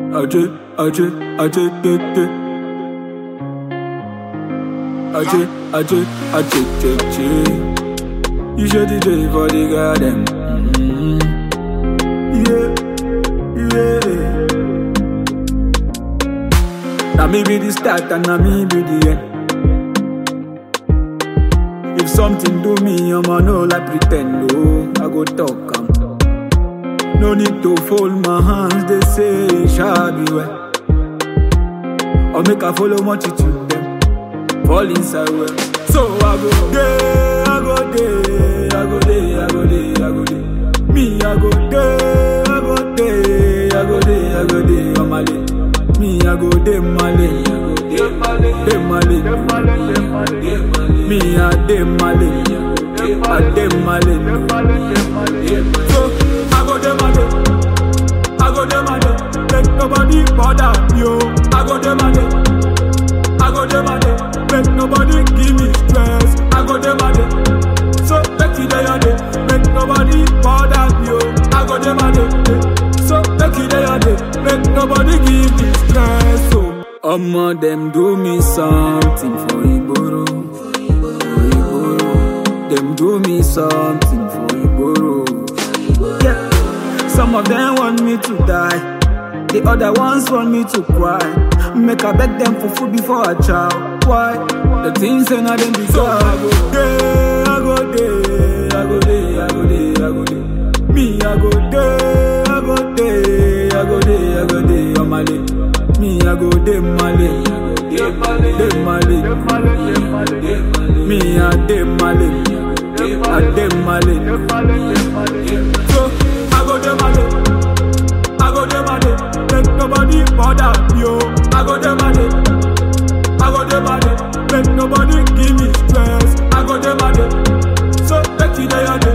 Acı, acı, acı, acı. Acı, acı, acı, acı. You should DJ for the garden. Mm. Yeah, yeah. Now me be the start and now me be the end. If something do me, I'ma know like pretend. No, I go talk. am. No need to fold my hands, they say, shall be well. Or make I follow multitude them, fall inside well. So I go day, I go day, I go day, I go day, I go day. Me, I go day, I go day, I go day, I go day, on my day. Me, I go day, my day, day my day. Me, I day my day, I day my day. So I go day my day. I go dem a day, make nobody bother me. oh. I go dem a day, I go dem a day, make nobody give me stress. I go dem a day, so make it day a day, make nobody bother me. oh. I go dem a day, eh. so make it day a day, make nobody give me stress. So Omo dem do me something for Igboro, for Igboro. Dem do me something for Igboro. Yeah. Some of them want me to die. The other ones want me to cry. Make I beg them for food before I chow. Why? The things ain't not them deserve. So I go day, I go day, I go day, I go day, I go day. Me, I go day, I go day, I go day, I go day, on my day. Me, I go day, my day, day my day. Me, I day my day, I day my day. So I go dem a day, I go dem a day, make nobody bother me. oh. I go dem a day, I go dem a day, make nobody give me stress. I go dem a day, so make it day a day,